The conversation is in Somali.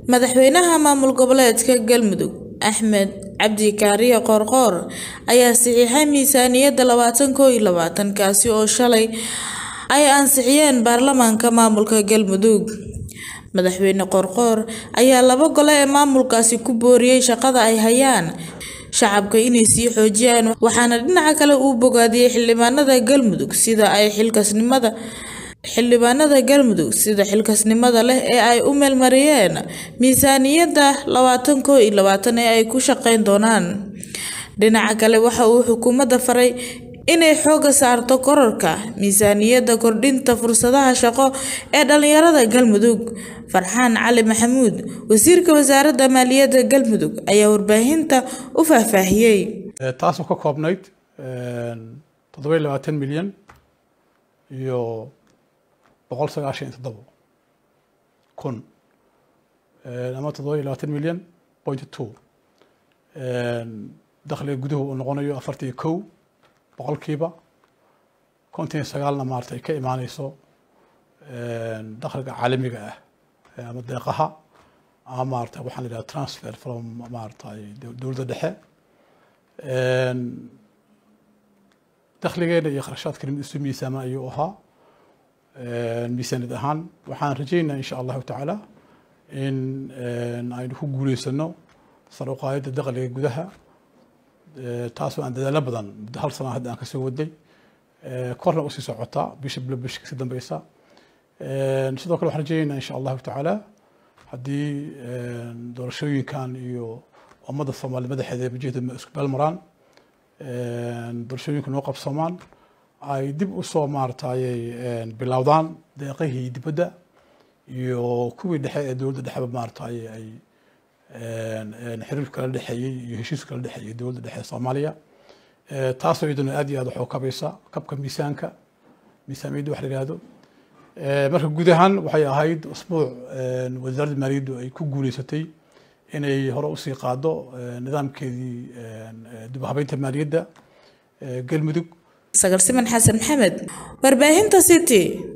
madaxweynaha maamul goboleedka galmudug axmed cabdi kaariye qoorqoor ayaa saxiixay miisaaniyadda labaatan koo iyo labaatan kaasi oo shalay ay ansixiyeen baarlamaanka maamulka galmudug madaxweyne qoorqoor ayaa laba gole ee maamulkaasi ku booriyey shaqada ay hayaan shacabka inay sii xoojiyaan waxaana dhinaca kale uu bogaadiyey xildhibaanada galmudug sida ay xilkasnimada xildhibaanada galmudug sida xilkasnimada leh ee ay u meelmariyeen miisaaniyadda labaatan koo iyo labaatan ee ay ku shaqeyn doonaan dhinaca kale waxa uu xukuumadda faray inay xooga saarto kororka miisaaniyadda kordhinta fursadaha shaqo ee dhalinyarada galmudug farxaan cali maxamuud wasiirka wasaaradda maaliyadda galmudug ayaa warbaahinta u faahfaahiyey taasoo ka koobnayd toddoba labaatan milyan iyo boqol sagaashan iyo toddobo kun ama toddoba labaatan milyan point two dakhliga guduhu uu noqonayo afartan iyo kow boqolkiiba konton iyo sagaalna maarata ay ka imaaneyso dakhliga caalamiga ah ama deeqaha ama maarata waxaan la yidhaha transfer from maarata dowladda dhexe dakhligeena iyo kharashaadkeena isu miisaama ayuu ahaa miisaaniyad ahaan waxaan rajeynaa insha allahu tacaala in aynu ku guuleysano sar u qaadida dakhliga gudaha taasoo aan dadaalo badan muddo hal sana hadda aan kasoo waday korna usii socotaa bisha bilo bisha kasii dambeysa sidoo kale waxaan rajeynaa insha allahu tacaala haddii doorashooyinkan iyo ummadda soomaaliya madaxeeda wajahda isku beelmaraan doorashooyinka noo qabsoomaan ay dib usoo maaratayay bilowdaan deeqihii dibadda iyo kuwii dhexe ee dowladda dhexeba maaratay ay xiriir kala dhexeeyey iyo heshiis kala dhexeeyey dowladda dhexe ee soomaaliya taasoo iyaduna aad iyo aad wax u kabaysa kabka miisaanka miisaamiyadda wax la yihahdo marka guud ahaan waxay ahayd usbuuc wasaaradda maaliyaddu ay ku guuleysatay inay hore usii qaado nidaamkeedii dib u habeynta maaliyadda galmudug sagal siman xasan maxamed warbaahinta city